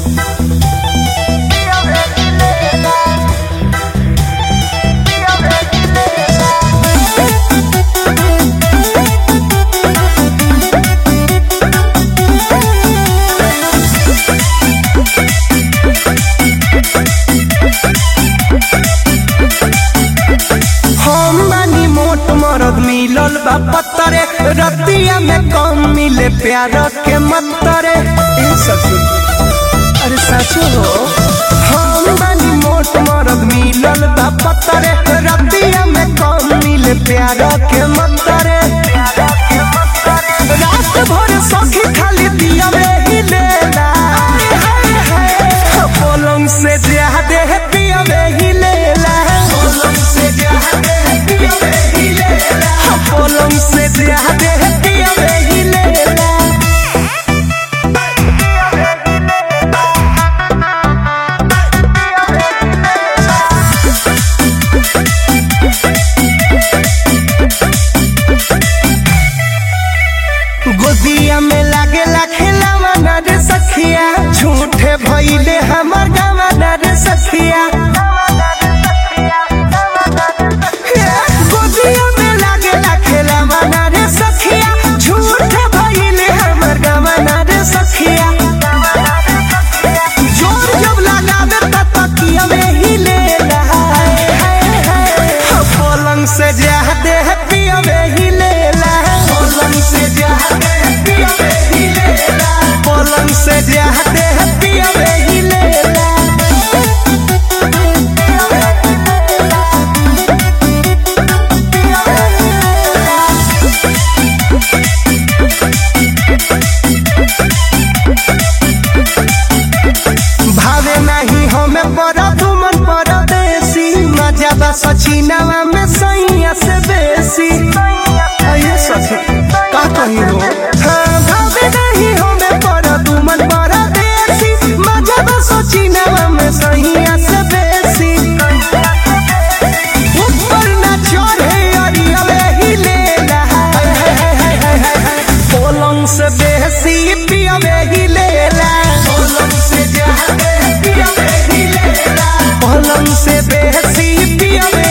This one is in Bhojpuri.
हम बानी मोट मरद मिलल बा पत्तरे रतिया में कम मिले प्यार के मतरे ए सखी अरे साचो हो हम बानी मोट मरद मिलल बा पत्तरे रतिया में कम मिले प्यार के मतरे रात भर सखी खाली दिया में ही लेला पलंग से ज्यादा पिया में ही लेला पलंग से ज्यादा पिया में ही लेला पलंग से ज्यादा पिया में ही लेला गोदिया में लागेला खेलावा ना रे सखिया झूठे भइले हमर गावा ना रे सखिया गोदिया में लागेला खेलावा ना रे सखिया झूठे भइले हमर गावा ना रे सखिया जोर जब लगावे त तकिया में ही लेला पलंग से ज्यादा पिया में ही लेला पलंग से ज्यादा पिया में ही लेला पलंग से ज्यादा पिया में ही लेला भावे नहीं हमें पड़ा तुमन परदेसी मजा बा सचिनवा में सैया से बेसी अये सखी का कही हो हाँ, भावे नहीं हमें पड़ा तुमन परदेसी मजा बा सचिनवा में सैया से बेसी ऊपर ना चढ़े अरिया ही लेला पलंग से बेसी पिया ही लेला पलंग से ज्यादा पिया ही लेला पलंग से बेसी पिया